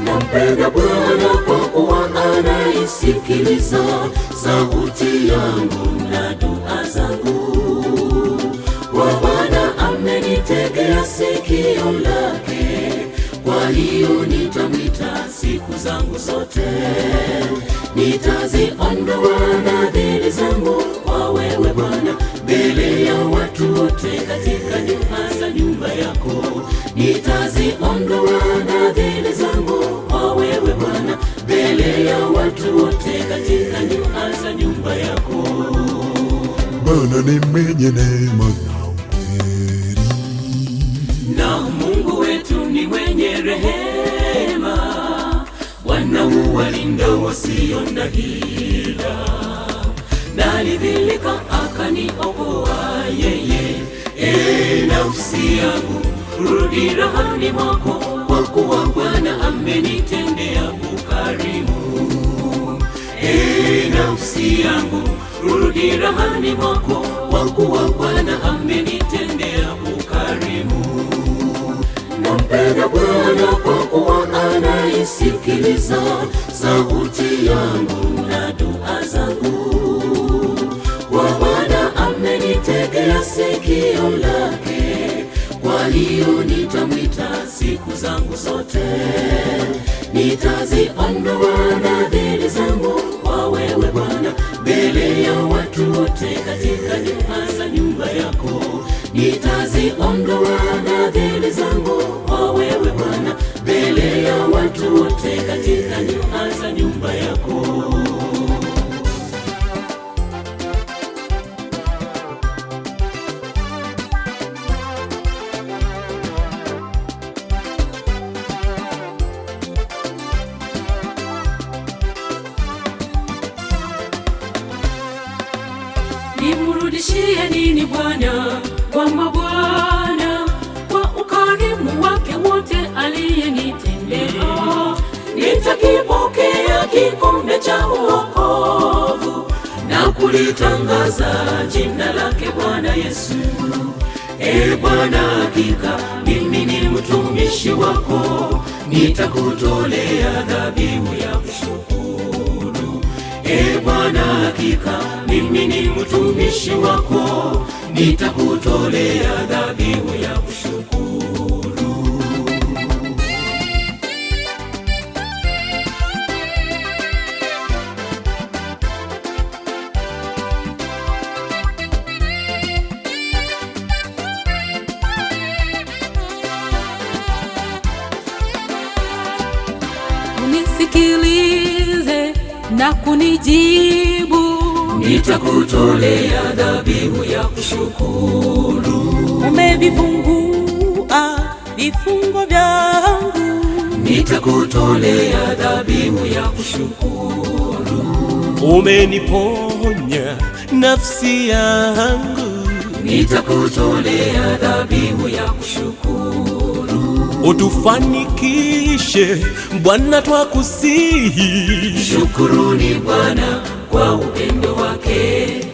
Nampenda Bwana kwa kuwa anaisikiliza sauti yangu na dua zangu. Kwa Bwana amenitegea sikio lake, kwa hiyo nitamwita siku zangu zote. Nitaziondoa nadhiri zangu kwa wewe Bwana, mbele ya watu wote katika nyumba za nyumba yako. Nitaziondoa nadhiri zangu kwa wewe Bwana, mbele ya watu wote katika nyumba za nyumba yako. Bwana ni mwenye neema na ukweli. na Mungu wetu ni mwenye rehema, wanauwalinda wasio na hila. Nalidhilika akaniokoa yeye. E nafsi yangu, rudi rahani mwako, kwa kuwa Bwana amenitendea ukarimu. E nafsi yangu, rudi rahani mwako, kwa kuwa Bwana amenitendea ukarimu. Nampenda Bwana kwa kuwa anaisikiliza sauti yangu na dua zangu. Kwa Bwana amenitegea sikio lake, kwa hiyo nitamwita siku zangu zote. Nitaziondoa nadhiri zangu kwa wewe Bwana, mbele ya watu wote katika nyumba za nyumba yako. Nitaziondoa nadhiri zangu kwa wewe Bwana, mbele ya watu wote katika nyumba za nyumba yako. Nimrudishie nini Bwana kwa mabwana kwa ukarimu wake wote aliyenitendea? Nitakipokea kikombe cha uokovu na kulitangaza jina lake Bwana Yesu. E Bwana, hakika mimi ni mtumishi wako, nitakutolea dhabihu ya kushukuru. E Bwana, hakika mimi ni mtumishi wako, nitakutolea dhabihu ya kushukuru. unisikilize na kunijibu. Nitakutolea dhabihu ya kushukuru. Umevifungua vifungo vyangu, Nitakutolea dhabihu ya kushukuru. Umeniponya nafsi yangu, Nitakutolea dhabihu ya kushukuru. utufanikishe Bwana, twakusihi. Shukuruni Bwana kwa upendo wake,